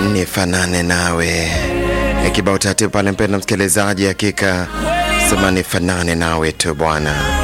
nifanane nawe E, kibao taratibu pale, mpenda msikilizaji, hakika sema nifanane nawe tu Bwana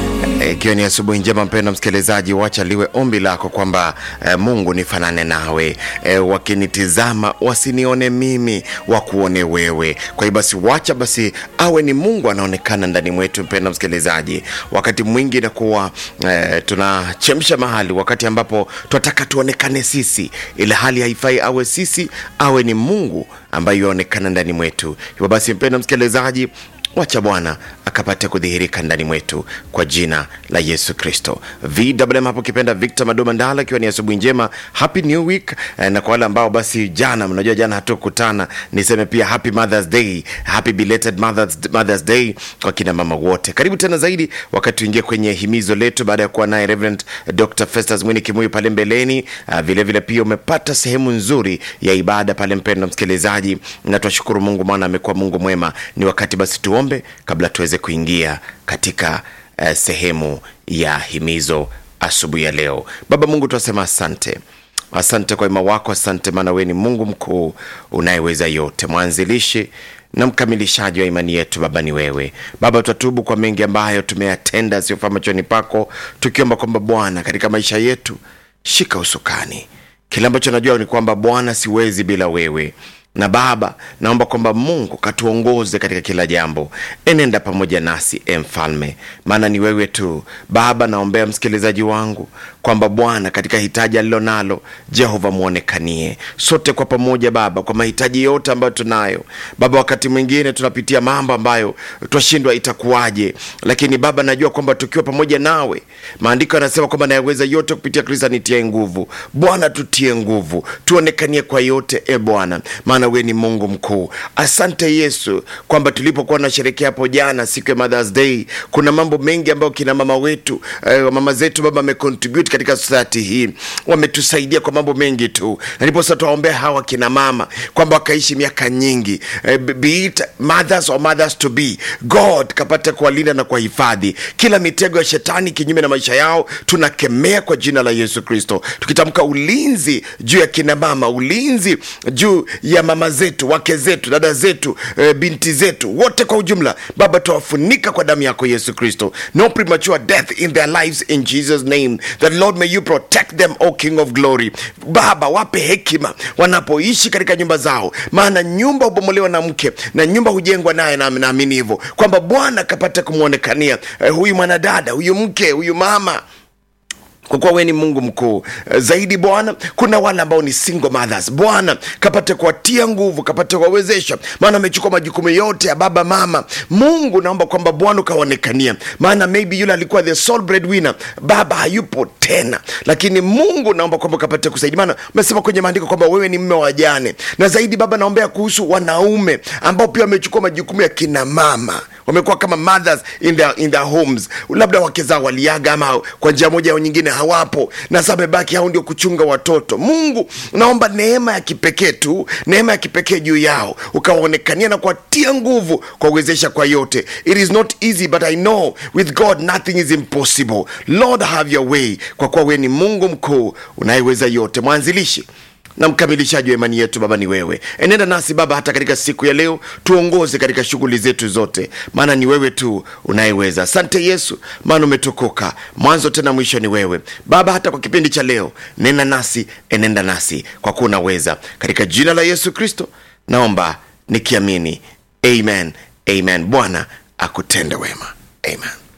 ikiwa ni asubuhi njema, mpendwa msikilizaji, wacha liwe ombi lako kwamba e, Mungu nifanane nawe e, wakinitizama wasinione mimi, wakuone wewe. Kwa hiyo basi, wacha basi awe ni Mungu anaonekana ndani mwetu. Mpendwa msikilizaji, wakati mwingi inakuwa e, tunachemsha mahali, wakati ambapo tunataka tuonekane sisi, ile hali haifai awe sisi, awe ni Mungu ambaye yuaonekana ndani mwetu. Hivyo basi, mpendwa msikilizaji wacha Bwana akapate kudhihirika ndani mwetu kwa jina la Yesu Kristo. VMM hapo kipenda Victor Madoma Ndala, ikiwa ni asubuhi njema, happy new week eh, na kwa wale ambao basi jana, mnajua jana hatukutana, niseme pia happy Mother's Day, happy belated Mother's, Mother's Day kwa kina mama wote. Karibu tena zaidi wakati tuingie kwenye himizo letu baada ya kuwa naye Reverend Dr. Festus Mwini Kimuyu pale mbeleni. Uh, vile vile pia umepata sehemu nzuri ya ibada pale, mpendwa msikilizaji, na twashukuru Mungu maana amekuwa Mungu mwema. Ni wakati basi tuombe kabla tuweze kuingia katika uh, sehemu ya himizo asubuhi ya leo. Baba Mungu, tunasema asante. Asante kwa wema wako, asante maana wewe ni Mungu mkuu unayeweza yote, mwanzilishi na mkamilishaji wa imani yetu. Baba ni wewe. Baba, twatubu kwa mengi ambayo tumeyatenda asiyofaa machoni pako, tukiomba kwamba Bwana, katika maisha yetu shika usukani. Kile ambacho najua ni kwamba Bwana, siwezi bila wewe na Baba, naomba kwamba Mungu katuongoze katika kila jambo, enenda pamoja nasi e Mfalme, maana ni wewe tu. Baba, naombea msikilizaji wangu kwamba Bwana, katika hitaji alilo nalo, Jehova mwonekanie sote kwa pamoja Baba, kwa mahitaji yote ambayo tunayo Baba. Wakati mwingine tunapitia mambo ambayo twashindwa itakuwaje, lakini Baba, najua kwamba tukiwa pamoja nawe, maandiko yanasema kwamba nayaweza yote kupitia Kristo anitie nguvu. Bwana, tutie nguvu, tuonekanie kwa yote e Bwana, maana wewe ni Mungu mkuu. Asante Yesu kwamba tulipokuwa nasherekea hapo jana siku ya Mother's Day, kuna mambo mengi ambayo kina mama wetu eh, mama zetu Baba amecontribute katika society hii, wametusaidia kwa mambo mengi tu, na ndipo sasa tuwaombea hawa kina mama kwamba wakaishi miaka nyingi eh, be it mothers or mothers to be, God kapata kuwalinda na kuwahifadhi kila mitego ya shetani kinyume na maisha yao, tunakemea kwa jina la Yesu Kristo, tukitamka ulinzi juu ya kina mama, ulinzi juu ya mama zetu, wake zetu, dada zetu, e, binti zetu wote kwa ujumla. Baba, tuwafunika kwa damu yako Yesu Kristo. No premature death in their lives in Jesus name. That Lord may you protect them, O King of glory. Baba, wape hekima wanapoishi katika nyumba zao, maana nyumba hubomolewa na mke na nyumba hujengwa naye, na naamini hivyo kwamba Bwana kapata kumwonekania e, huyu mwanadada, huyu mke, huyu mama kwa kuwa wewe ni Mungu mkuu zaidi. Bwana, kuna wale ambao ni single mothers, Bwana kapate kuwatia nguvu, kapate kuwawezesha, maana amechukua majukumu yote ya baba mama. Mungu, naomba kwamba Bwana ukaonekania, maana maybe yule alikuwa the sole breadwinner, baba hayupo tena, lakini Mungu naomba kwamba kapate kusaidia, maana umesema kwenye maandiko kwamba wewe ni mme wa wajane. Na zaidi Baba, naombea kuhusu wanaume ambao pia wamechukua majukumu ya kina mama wamekuwa kama mothers in their, in their homes, labda wake zao waliaga ama kwa njia moja au nyingine hawapo, na sasa wamebaki hao ndio kuchunga watoto. Mungu, naomba neema ya kipekee tu, neema ya kipekee juu yao, ukawaonekania na kuwatia nguvu, kuwawezesha kwa yote. It is not easy but I know with God nothing is impossible. Lord have your way, kwa kuwa wewe ni Mungu mkuu unayeweza yote, mwanzilishi na mkamilishaji wa imani yetu. Baba ni wewe, enenda nasi Baba hata katika siku ya leo, tuongoze katika shughuli zetu zote, maana ni wewe tu unayeweza. Asante Yesu, maana umetukuka mwanzo tena mwisho ni wewe Baba. Hata kwa kipindi cha leo, nena nasi, enenda nasi, kwa kuwa unaweza. Katika jina la Yesu Kristo naomba nikiamini, amen, amen. Bwana akutende wema, amen.